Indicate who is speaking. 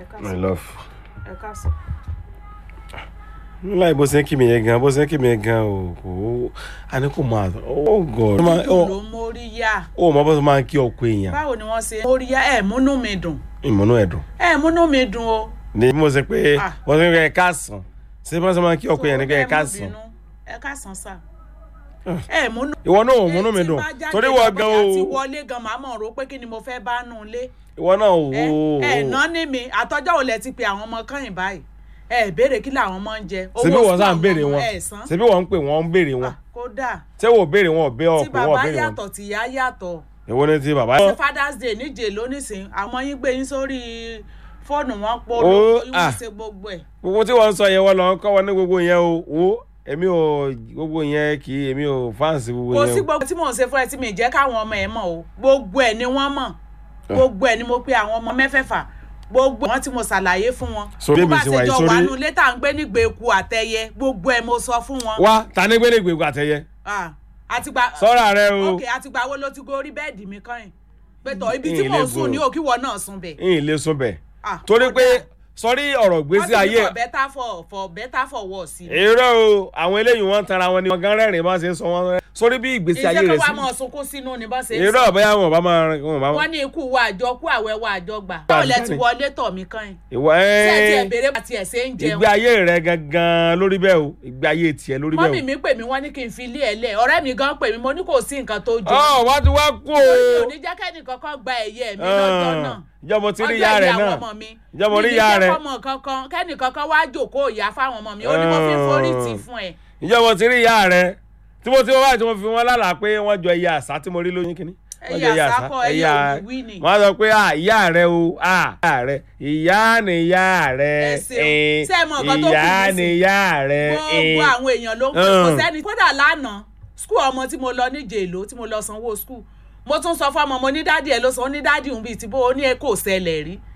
Speaker 1: my love.
Speaker 2: ẹ káàsán.
Speaker 1: láì bó ṣe ń kí mi yẹn gan bó ṣe ń kí mi yẹn gan o kò a ní kò máa oh god.
Speaker 2: dùn ló mórí yá
Speaker 1: ó mọ bó ṣe máa ń kí ọkọ èèyàn
Speaker 2: báwo ni wọ́n ṣe mórí yá ẹ̀ múnú mi dùn
Speaker 1: ìmọ̀nù ẹ̀dùn.
Speaker 2: ẹ̀ múnú mi dùn o.
Speaker 1: ní mo ṣe pé
Speaker 2: Ah.
Speaker 1: wọ́n ṣe ń kẹ́ ẹ káàsán ṣé bó ṣe máa ń kí ọkọ èèyàn ní kẹ́ ẹ káàsán.
Speaker 2: ẹ káàsán sà. ẹ̀ múnú.
Speaker 1: ìwọ náà ò múnú mi
Speaker 2: Tí
Speaker 1: dùn
Speaker 2: bá jáde
Speaker 1: torí
Speaker 2: lọ
Speaker 1: wọ́n gan
Speaker 2: bóyá ti
Speaker 1: o
Speaker 2: wọlé gan màá mọ̀ ro pé kí ni mo fẹ́ bá nù lé.
Speaker 1: ìwọ náà ò
Speaker 2: ẹ ẹ ná ní mi àtọ́jọ́ ò lẹ ti pe àwọn ọmọ kẹ́yìn báyìí ẹ béèrè kí làwọn ọmọ ń jẹ.
Speaker 1: ṣebí
Speaker 2: Owó
Speaker 1: wọ́n sáà ń
Speaker 2: school
Speaker 1: béèrè
Speaker 2: àwọn
Speaker 1: wọn
Speaker 2: ọmọ ẹ̀ san.
Speaker 1: ṣebí wọ́n ń pè wọ́n ń béèrè wọn
Speaker 2: Ah, kódà
Speaker 1: ṣé wò béèrè wọn ò bẹ́
Speaker 2: tí
Speaker 1: ọkùnrin wọn ò
Speaker 2: bàbá
Speaker 1: béèrè wọn
Speaker 2: yàtọ̀ tìyá yàtọ̀
Speaker 1: èwo ni ti bàbá.
Speaker 2: ṣe father's day níje lónìsín àwọn yín gbé yín sórí fóònù wọn pọ̀
Speaker 1: Ó,
Speaker 2: lóyún
Speaker 1: ah.
Speaker 2: ṣe gbogbo ẹ̀.
Speaker 1: gbogbo tí wọ́n ń sọ yẹn wọ́n lọ ń kọ́ wọn ní gbogbo yẹn o wo èmi ò gbogbo yẹn kì í èmi ò fáǹsì gbogbo
Speaker 2: kò
Speaker 1: yẹn
Speaker 2: sí
Speaker 1: o.
Speaker 2: gbogbo tí mò ń ṣe fún ẹ tí mi jẹ́ káwọn ọmọ ẹ mọ̀ o gbogbo ẹ̀ ni wọ́n mọ̀ gbogbo ẹ̀ ni mo pe àwọn ọmọ mẹ́fẹ̀ẹ̀fà gbogbo wọn tí mo ṣàlàyé fún wọn
Speaker 1: So,
Speaker 2: bó
Speaker 1: bí
Speaker 2: bá
Speaker 1: èmi ṣe
Speaker 2: ṣe
Speaker 1: wà yìí,
Speaker 2: jọ
Speaker 1: sórí-
Speaker 2: wà nù létà ń gbé nígbè eku àtẹyẹ gbogbo ẹ̀ mo sọ fún wọn.
Speaker 1: wá ta ní gbélé gbègbè àtẹyẹ
Speaker 2: Ah, àtìgbà
Speaker 1: sọ́ra rẹ o
Speaker 2: ok àtìgbà wo ló ti gorí bẹ́ẹ̀dì mi kàn yín pẹ̀tọ̀ ibi tí
Speaker 1: Ìyìn
Speaker 2: mò ń
Speaker 1: lè
Speaker 2: sùn
Speaker 1: gùn.
Speaker 2: ní òkìwọ náà sùn bẹ̀.
Speaker 1: ìyìn lè sún bẹ̀
Speaker 2: Ah,
Speaker 1: torí
Speaker 2: kódà.
Speaker 1: pé sọrí ọ̀rọ̀ gbèsè
Speaker 2: wọ́n ti ní
Speaker 1: ayé
Speaker 2: for better for for better for worse.
Speaker 1: èrò o àwọn eléyìí wọ́n ń tara wọn ni wọ́n gan rẹ́rìn bá ṣe ń sọ wọn rẹ́ sórí bí ìgbésí ayé
Speaker 2: ìjẹ́
Speaker 1: rẹ̀
Speaker 2: kó wá
Speaker 1: sí
Speaker 2: mọ̀ sunkún sínú ni bá ṣe ń
Speaker 1: èrò ọ̀bẹ́yà wọn ò bá máa wọn ò bá
Speaker 2: wọ́n ní ikú wa àjọ kú àwẹ̀ wa àjọ gbà. báwo lẹ ti wọlé tọ̀ mí kàn yín.
Speaker 1: ìwọ
Speaker 2: tí ẹ ti ẹ̀
Speaker 1: ẹ́ẹ́
Speaker 2: béèrè àti ẹ̀ ṣe ń jẹun.
Speaker 1: ìgbé ayé rẹ gangan lórí bẹ́ẹ̀ o ìgbé ayé tiẹ̀ lórí
Speaker 2: mọ́mì
Speaker 1: bẹ́ẹ̀
Speaker 2: mi pè mí wọ́n ní kí n fi ilé ẹ̀ lẹ̀ ọ̀rẹ́ mi gan pè mí mo ní kò sí nǹkan tó
Speaker 1: o.
Speaker 2: jọ.
Speaker 1: ọ wá ti wá kú o.
Speaker 2: mi ò ní jẹ́ kẹ́ni kankan gba ẹ̀yẹ mi lọ́jọ́ náà.
Speaker 1: ìjọba ti rí
Speaker 2: ọjọ́
Speaker 1: ìyá rẹ
Speaker 2: ìyá àwọn
Speaker 1: náà
Speaker 2: ọmọ mi.
Speaker 1: ìjọba
Speaker 2: mi
Speaker 1: rí
Speaker 2: ní
Speaker 1: ìyá
Speaker 2: jẹ́
Speaker 1: rẹ
Speaker 2: kọ́mọ kankan kẹ́ni kankan wá jòkó ìyá fáwọn ọmọ mi ó ní mo fi ń forí tì fún ẹ.
Speaker 1: ìjọba ti rí ìyá rẹ tí mo ti wá báyìí tí mo fi wọn lálàá pé wọ́n jọ ẹyẹ àṣà tí mo rí lóyún kínní. Wọ́n jọ
Speaker 2: ẹyẹ àsákọ ẹyẹ òwìwí ni.
Speaker 1: wọ́n á sọ pé ah ìyá rẹ o ah ìyá rẹ ìyá ni ìyá rẹ
Speaker 2: Ẹ ṣeun.
Speaker 1: eh,
Speaker 2: Ṣé ẹ mọ nǹkan tó kù
Speaker 1: ìyá
Speaker 2: nísìn?
Speaker 1: ni ìyá rẹ
Speaker 2: gbogbo
Speaker 1: eh.
Speaker 2: àwọn èèyàn ló ń pè kò
Speaker 1: Mm.
Speaker 2: sẹ́ni kódà lánàá skul ọmọ tí mo lọ ní jèló tí mo lọ sanwó skul mo tún sọ fún ọmọ mo ní dádì ẹ ló sọ ó ní dádì òun bíi ti bó o ní ẹ kò ṣẹlẹ̀ rí